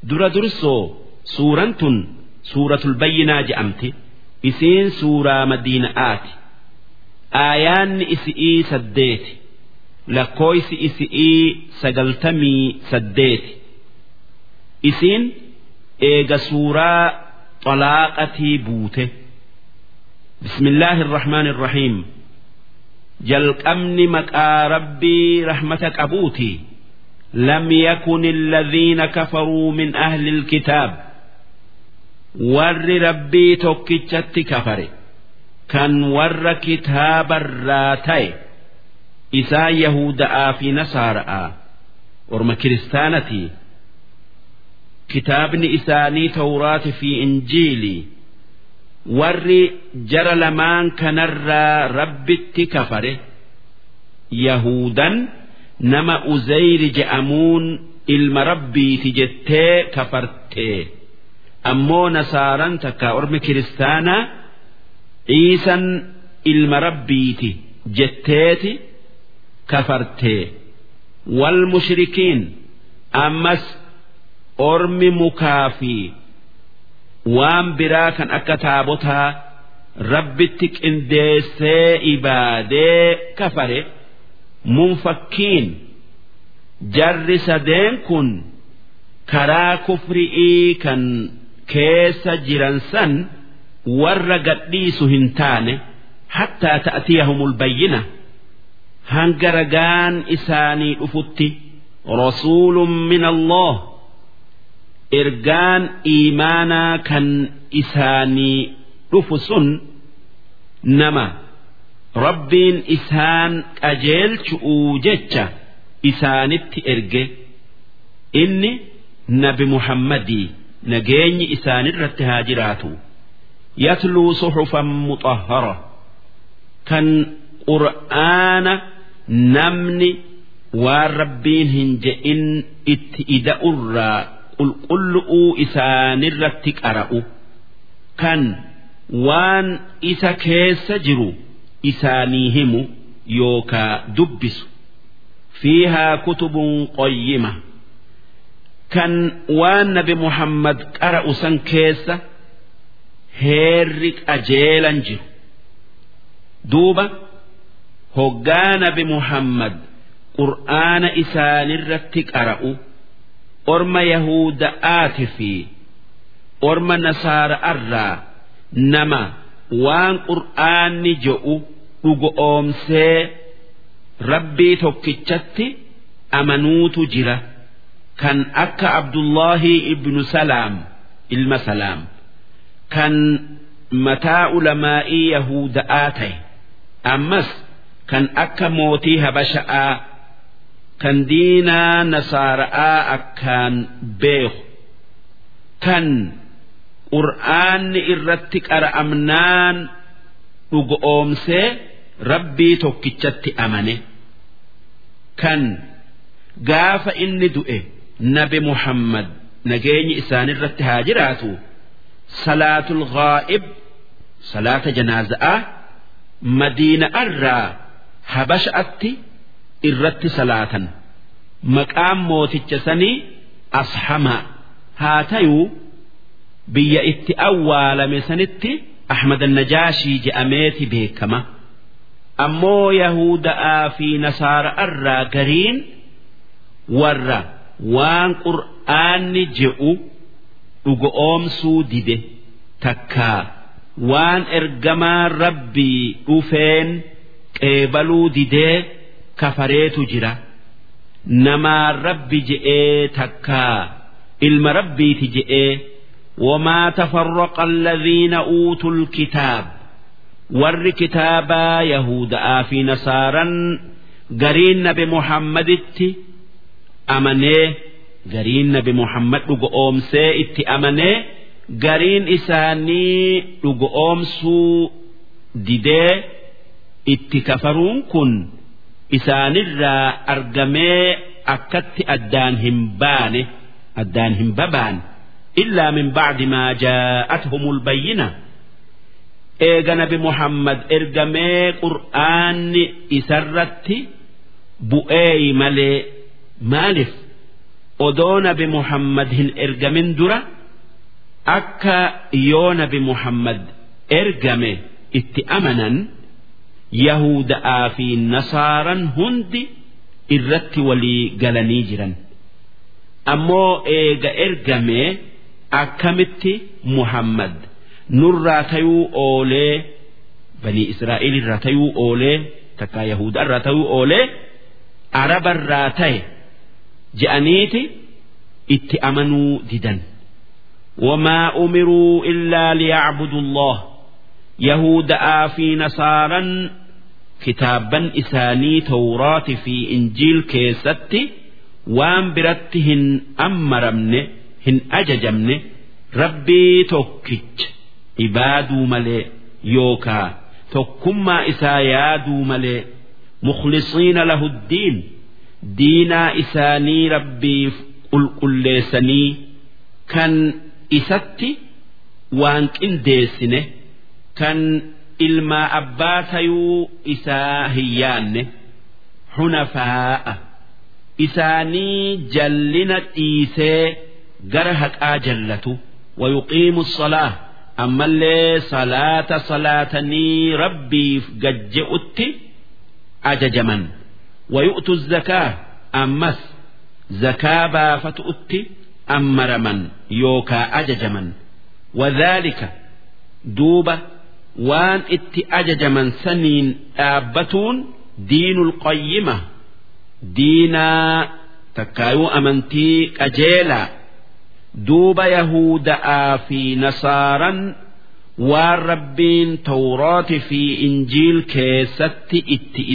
dura dursoo suuraan tun suuratul bayyinaa je'amti isiin suuraa madiina'aati aayaanni isi'ii saddeeti lakkooysi isi'ii sagaltamii saddeeti isiin eega suuraa xalaaqatii buute bismillaahi irrahmaan irrahiim jalqabni maqaa rabbii rahmata qabuutii لم يكن الذين كفروا من أهل الكتاب ور ربي توكيتشت كفر كان ور كتاب الراتي إسا يهودا في نصارى ورم كريستانتي كتاب إساني توراة في إنجيلي ور جرى لمان كنرى ربي كفر يهودا nama uzayri je'amuun ilma rabbiiti jettee kafartee ammoo nasaaran takka ormi kiristaanaa ciisan ilma rabbiiti jetteeti kafartee wal mushrikiin ammas ormi mukaa fi waan biraa kan akka taabotaa rabbitti qindeessee ibaadee kafare. munfakkiin jarri sadeen kun karaa kufri'ii kan keessa jiran san warra gadhiisu hin taane hattaa ta'tiyahumul bayyina hanga ragaan isaanii dhufutti rasuulun min allah ergaan iimaanaa kan isaanii dhufu sun nama rabbiin isaan qajeelchu'uu jecha isaanitti erge inni nabi muhammadii nageenyi isaanirratti haa jiraatu yatluu suxufan muxahhara kan qur'aana namni waan rabbiin hin je'in itti ida'urraa qulqullu'uu isaanirratti qara'u kan waan isa keessa jiru isaanii himu yookaa dubbisu fiihaa kutubun qoyyima kan waan nabi muhammad qara'u san keessa heerri qajeelan jiru duuba hoggaa nabi muhammad qur'aana isaanirratti qara'u orma yahuda'aati fi orma nasaara'arraa nama waan qur'aanni je'u dhugoomsee rabbii tokkichatti amanuutu jira kan akka abdullahi ibnu salaam ilma salaam kan mataa ulamaa'ii yahuda'aa ta'e ammas kan akka mootii habasha'aa kan diinaa nasaara'aa akkaan beeku kan qur'aanni irratti qara'amnaan dhugoomsee rabbii tokkichatti amane kan gaafa inni du'e nabi muhammad nageenyi isaanirratti haa jiraatu salaatul ghaa'ib salaata janaaza'aa madiina'arraa habasha'atti irratti salaatan maqaan mooticha sanii ashamaa haa tayuu biyya itti awwaalame sanitti ahmad najaashii je'ameeti beekama ammoo yahuda'aa fi nasaara'arraa gariin warra waan qur'aanni je'u dhugoomsuu dide takkaa waan ergamaan rabbii dhufeen qeebaluu didee kafareetu jira namaan rabbi je'ee takkaa ilma rabbiiti je'ee وما تفرق الذين أوتوا الكتاب ور كتابا يهودا في نصارا قرين بمحمد أمنيه قرين بمحمد لقوم سيئت أمنيه قرين إساني لقوم سو ديدي اتكفرون كن إسان الرا أرقمي أكت أدان همبانه أدان همببان إلا من بعد ما جاءتهم البينة إيغا نبي محمد إرقمي قرآن إسرت بؤي ملي مالف odoo nabi muhammad hin ergamin dura akka yoo nabi muhammad ergame itti amanan yahuda'aa fi nasaaran hundi irratti walii galanii jiran ammoo eega ergame akkamitti muhammad nurraa tayuu oolee banii israa'el irraa tayuu oolee takkaa yahuda irraa tayuu oolee araba irraa ta'e je'aniiti itti amanuu didan wamaa umiruu illaa liyacbudu allah yahuda'aa fi nasaaran kitaabban isaanii tawraati fi injiil keessatti waan biratti hin ammaramne hin ajajamne rabbii tokkicha ibaaduu malee yookaa tokkummaa isaa yaaduu malee mukhlisiina lahu ddiin diinaa isaanii rabbiif qulqulleessanii kan isatti waan qindeessine kan ilmaa abbaa tayuu isaa hin yaanne hunafaa'a isaanii jallina dhiisee gara haqaa jallatu ويقيم الصلاة أما اللي صلاة صلاتني ربي ججئت أججما ويؤتوا الزكاة أمس زكاة بافتؤت أمرما يوكا أججما وذلك دوبة وان ات أججما سنين آبتون دين القيمة دينا تكايو أمنتي أجيلا duuba yahuda'aa fi nasaaran waan rabbiin tawraati fi injiil keessatti itti